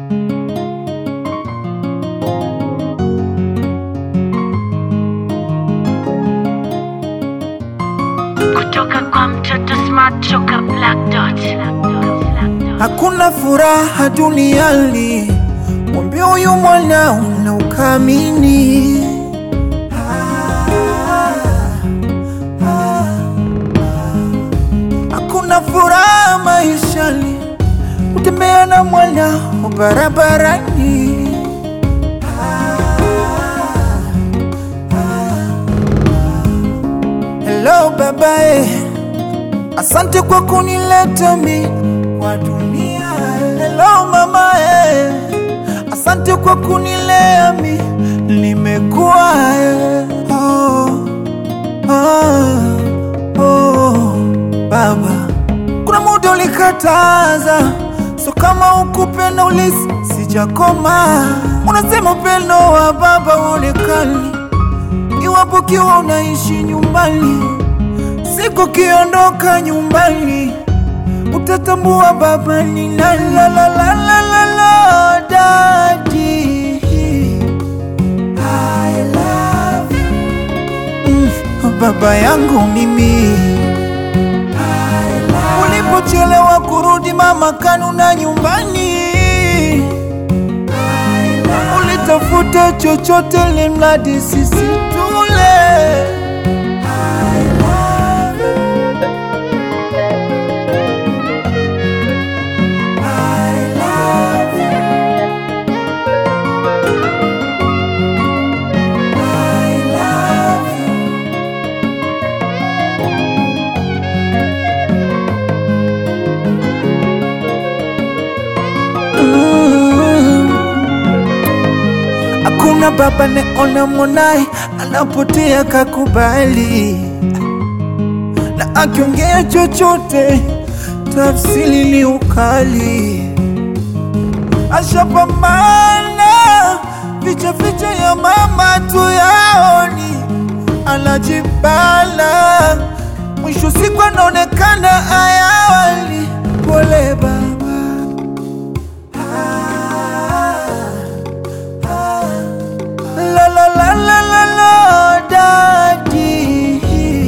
kutoka kwa mtoto smart choka black dot. Hakuna furaha duniani, mwambie huyu mwana na ukamini. Hakuna furaha maishani, kutembea na mwana barabarani. Hello babae, asante kwa kunileta mi kwa dunia. Hello mama eh, asante kwa kunilea mi nimekuwa eh. oh, oh, oh, baba, kuna muda ulikataza, so kama ukupenda ulisi sijakoma. Unasema upendo wa baba uonekani iwapo kiwa unaishi nyumbani, siku kiondoka nyumbani utatambua baba ni nani. La, la, la, la, la, la, daddy. I love you. Mm, baba yangu mimi ulipochelewa kurudi mama kanuna nyumbani ulitafuta chochote limradi sisi tule Hakuna baba neona mwanaye anapotea kakubali, na akiongea chochote tafsiri ni ukali. Ashapambana ficha ficha ya mama tu yaoni, anajibala mwisho siku anaonekana ayawali. Pole baba La la la la la la daddy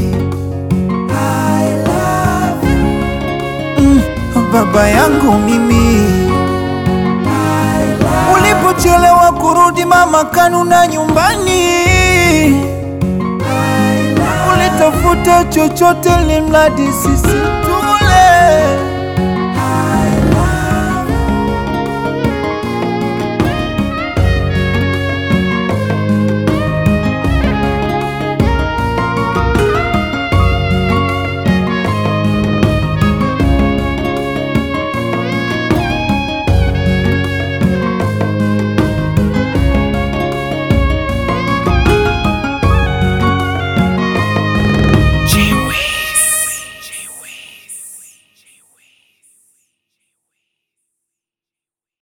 I love you mm, baba yangu mimi ulipochelewa kurudi mama kanuna nyumbani ulitafuta chochote limradi sisi